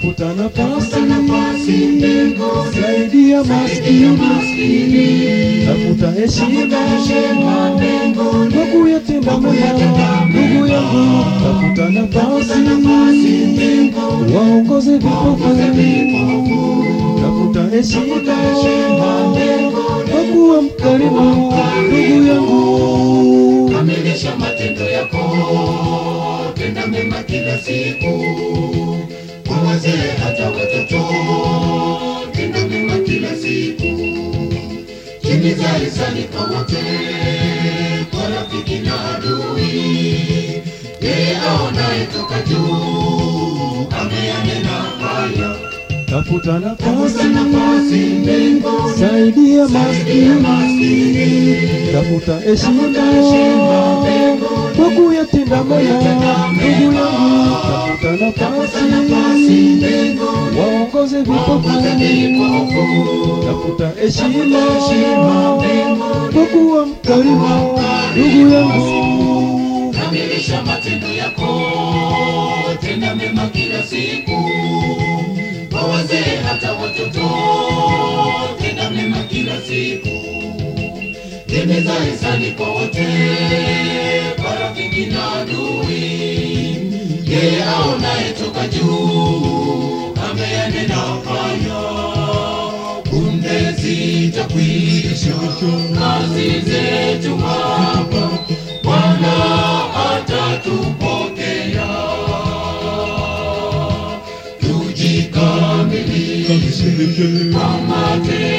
tafuta nafasi nafasi mbinguni, saidia saidia maskini maskini, tafuta heshima heshima mbinguni, kwa kuyatenda mema ndugu yangu tafuta nafasi nafasi mbinguni, waongoze vipofu vipofu, tafuta heshima heshima mbinguni, kwa kuwa mkarimu ndugu yangu kamilisha matendo yako, tenda mema kila siku, kwa wazee hata watoto, tenda mema kila siku, timiza hisani kwa wote, kwa rafiki na adui, yeye aonaye toka juu, ameyanena haya, tafuta nafasi tafuta nafasi mbinguni, saidia saidia maskini maskini, tafuta heshima heshima mbinguni, kwa kuyatenda mema ndugu yangu tafuta nafasi nafasi mbinguni, waongoze vipofu tafuta heshima heshima mbinguni, kwa kuwa mkarimu ndugu yangu kamilisha matendo yako, tenda mema kila siku, kwa wazee hata watoto, tenda mema kila siku, timiza hisani kwa wote, kwa rafiki na adui, yeye aonaye toka juu, ameyanena haya, punde zitakwisha kazi zetu hapa, Bwana atatupokea. Tujikamilishe kwa matendo